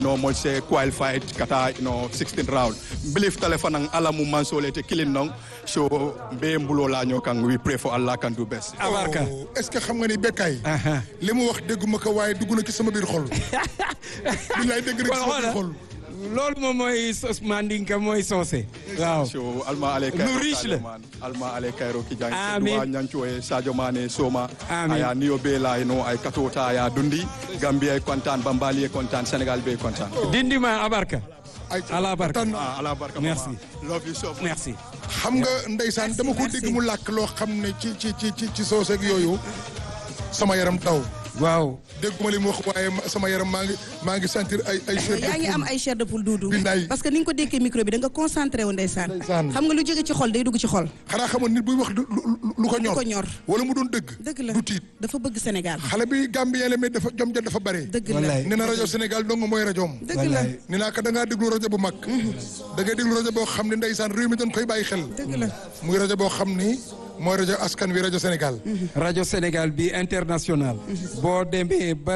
no mo se qualified kata no 16 round believe telephone ang alamu mansole te kilin nong so be mbulo la ñoo kan we pray for Allah can do best abarka est ce que xam nga ni bekkaay li mu wax dégguma ko waaye dugg na ci sama biir xol billaay dégg rek sama biir xol loolu moom mooy sos mandinka mooy soose waaw so alma ale kayro Nu riche la. alma ale kayro ki jang Amin. wa nyancho e sadio mane soma Amin. aya niyo be la no ay katota aya dundi gambia e kontaan bambali e kontaan sénégal be kontaan dindima abarka ay ala barka tan ah ala barka Merci. mama. love you so much merci xam nga ndeysaan dama ko dégg mu làkk loo xam ne ci ci ci ci ci soose ak yooyu sama yaram daw waaw dégguma li mu wax waaye ma- sama yaram maa ngi maa ngi sentir ay ay chair de yaa ngi am poule. ay chair de poule duudu Billaay. parce que ni nga ko dékkee micro bi da nga concentré wu ndeysaan Ndeysaan. xam nga lu jóge ci xol day dugg ci xol xanaa xamoon nit buy wax lu lu- lu ko ñor ko ñor. wala mu doon dëgg dëgg la du tiit dafa bëgg Sénégal xale bi Gambien la mais dafa jom ja dafa bare dëgg la Wallaay. nee na rajo Sénégal dong mooy rajoom dëgg la ni naa ko da ngaa déglu rajo bu mag da ngay déglu rajo boo xam ne ndeysaan réew mi dañ koy bàyyi xel dëgg la muy rajo boo xam ni mooy rajo askan wi rajo Sénégal rajo Sénégal bi international boo demee ba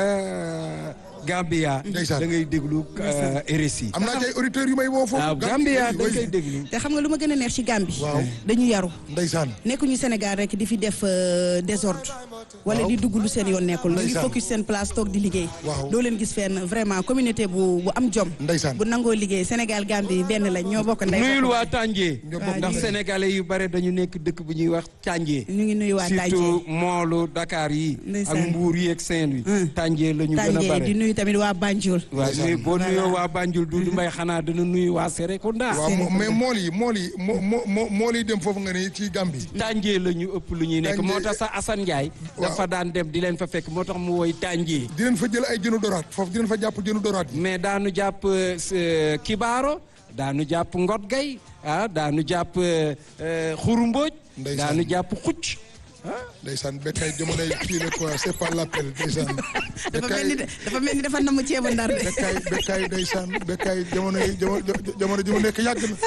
Gambia Ndeysaan. da ngay déglu euh, RSI am naa ci ay auditeurs yu may woo foofu waaw Gambia da ngay déglu te xam nga lu ma gën a neex ci Gambie Waaw. dañu yaru ndeysaan nekkuñu Sénégal rek di fi def euh, désordre wala di dugg lu seen yoon nekkul ñu ngi Ndeysaan. focus seen place toog di liggéey Waaw. doo leen gis fenn vraiment communauté bu bu am jom Ndeysaan. bu nangoo liggéey Sénégal Gambie benn lañ ñoo bokk ndey nuyul bokk waa Tànjee Ñoo bokk ndax ndey. sénégalais yu bare dañu nekk dëkk bu ñuy wax Tànjee ñu ngi nuyu waa surtout Tànjee moolu Dakar yi ak Ndeysaan. Mbuur yi ak Saint-Louis Hum. Tànjee la ñu gën a Tànjee bare di nuyu tamit waa Banjul waaw nuyu boo nuyoo waa Banjul Dudu Mbay xanaa dana nuyu waa Serekunda waaw mo- mais mool yi mool yi mo mo mo- mool yi dem foofu nga ni ci Gambie Tànjee la ñu ëpp lu ñuy nekk Tànjee- moo tax sa Assane Ndiaye dafa daan dem di leen fa fekk moo tax mu woy Tànjee di leen fa jël ay jënu doraat foofu di leen fa jàpp jënu doraat yi mais daanu jàpp euh, s- Kibaaro daanu jàpp Ngot Gay ah daanu jàpp euh, euh, Xuru Mbooj Ndeysaan. daanu jàpp Xucc ndeysaan bekkay jamonoy kii la quoi c'est pas l'appel ndeysaan dafa mel ni dafa mel ni dafa namm ceebu ndar de bekkaay bekkaay ndeysaan bekkaay jamono yi jamono jamono ji mu nekk yàgg na.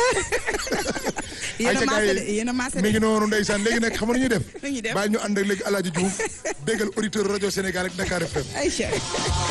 yéen a ca maase gars de yi yéen a maase mi de ngi noonu ndeysaan léegi nag xam nga nu ñuy def. Nu ñuy def? bàyyi ñu ànd ak léegi El Hadj Diouf déggal auditeur rajo Sénégal ak Dakar FM. Aïcha